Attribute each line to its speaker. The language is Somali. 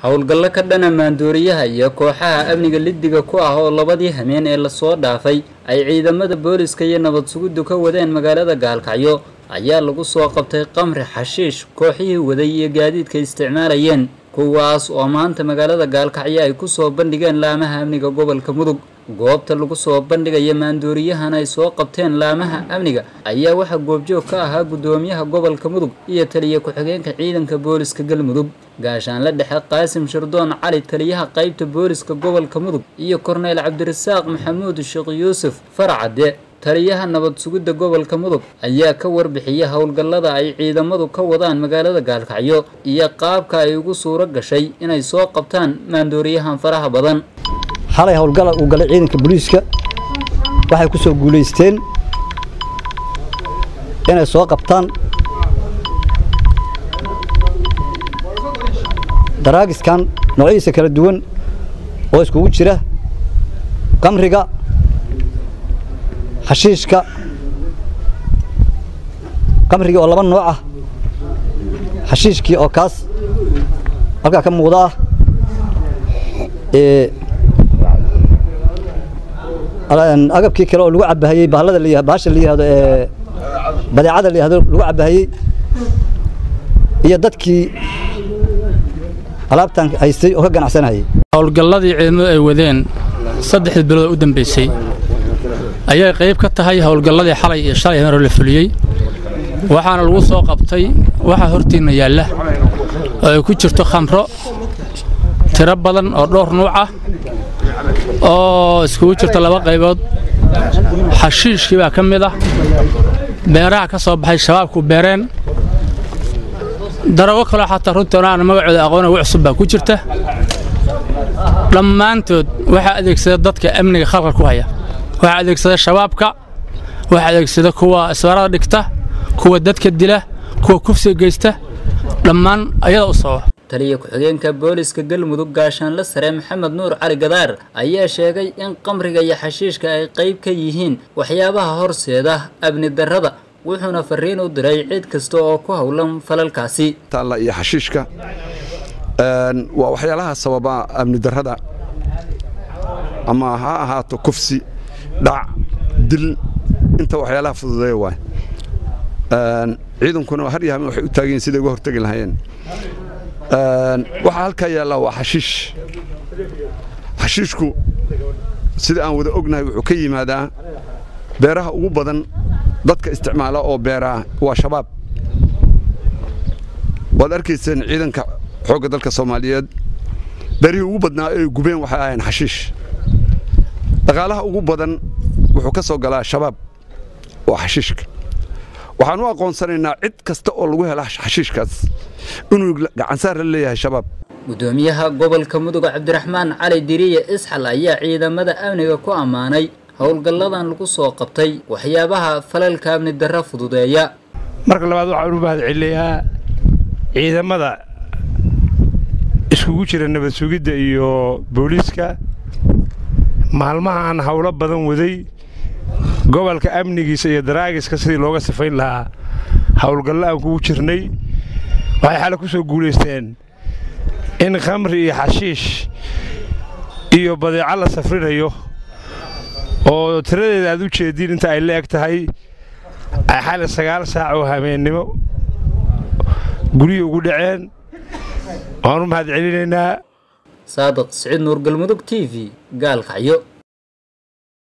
Speaker 1: howlgallo ka dhana maandooriyaha iyo kooxaha amniga liddiga ku ah oo labadii hameen ee lasoo dhaafay ay ciidamada booliska iyo nabad sugiddu ka wadeen magaalada gaalkacyo ayaa lagu soo qabtay qamri xashiish kooxihii waday iyo gaadiidka isticmaalayeen kuwaas oo maanta magaalada gaalkacyo ay ku soo bandhigeen laamaha amniga gobolka mudug goobta lagu soo bandhigaya maandooriyahan ay soo qabteen laamaha amniga ayaa waxaa goobjoog ka ahaa guddoomiyaha gobolka mudug iyo taliya ku-xigeenka ciidanka booliska galmudug gaashaanle dhexe qaasim shardoon cali taliyaha qaybta booliska gobolka mudug iyo korneyl cabdirasaaq maxamuud sheekh yuusuf farcadde taliyaha nabad sugidda gobolka mudug ayaa ka warbixiya howlgallada ay ciidamadu ka wadaan magaalada gaalkacyo iyo qaabka ay ugu suuro gashay inay soo qabtaan maandooriyahan faraha badan
Speaker 2: xalay howlgala uu galay ciidanka booliiska waxay ku soo guulaysteen inay soo qabtaan daraagiskan noocyadiisa kala duwan oo iskugu jira qamriga xashiishka qamrigii oo laba nooc ah xashiishkii oo kaas halkaa ka muuqda ah agabkii kale oo lagu cabahayey bahalada la bahasha la yihahdo ee badeecada la yihahdo lagu cabahayey iyo dadkii alaabtan haystay oo ka ganacsanayay
Speaker 3: howlgalladii ciidamadu ay wadeen saddexdii bilood u dambaysay ayay qayb ka tahay howlgalladii xalay iyo shalay hore la fuliyey waxaana lagu soo qabtay waxaa hortiinna yaalla oo ay ku jirto khamro tiro badan oo dhowr nuuc ah oo iskugu jirta laba qaybood xashiishkii baa ka mid ah beeraha ka soo baxay shabaabku beereen darago kaloo xataa runtoona aan magacooda aqoona ugu cusub baa ku jirta dhammaantood waxaa adeegsada dadka amniga khalqal ku haya waxaa adeegsada shabaabka waxaa adeegsada kuwa isbaarada dhigta kuwa dadka dila kuwa kufsiga geysta dhammaan ayada u sababa
Speaker 1: taliya ku-xigeenka booliska galmudug gaashaanle sare maxamed nuur cali gadaar ayaa sheegay in qamriga iyo xashiishka ay qayb ka yihiin waxyaabaha horseeda amni darrada wuxuuna fariin u diray cid kasta oo ku howlan falalkaasi
Speaker 4: taalla iyo xashiishka waa waxyaalaha sababa amni darrada ama ha ahaato kufsi dhac dil inta waxyaalaha fududeeya waay ciidankuna har yahamen waxay u taagayiin siday uga hortegi lahaayeen waxaa halkaa yaallaa waa xashiish xashiishku sida aan wada ognahay wuxuu ka yimaadaa beeraha ugu badan dadka isticmaala oo beeraha waa shabaab waad arkayseen ciidanka xoogga dalka soomaaliyeed beerihii ugu badnaa ay gubeen waxay ahayn xashiish dhaqaalaha ugu badan wuxuu ka soo galaa shabaab waa xashiishka waxaan u aqoonsanaynaa cid kasta oo lagu hela xashiishkaas inuu gacansaar la leeyahay shabaab
Speaker 1: guddoomiyaha gobolka mudug cabdiraxmaan cali diriye isxal ayaa ciidamada amniga ku ammaanay howlgalladan lagu soo qabtay waxyaabaha falalka amni darra fududeeya
Speaker 5: marka labaad waxaan u mahad celinayaa ciidamada iskugu jira nabad sugidda iyo booliiska maalmaha aan howlo badan waday gobolka amnigiisa iyo daraagiska sidii looga sifayn lahaa howlgallo aan kugu jirnay waxay xale ku soo guulaysteen in khamri iyo xashiish iyo badeeco la safrinayo oo tiradeeda aad u jeediin inta ay la eg tahay ay xale sagaal saac oo habeennimo gurihii ugu dhaceen waan u mahad celinaynaa
Speaker 1: saadiq siciid nuur galmudug t v gaalkacyo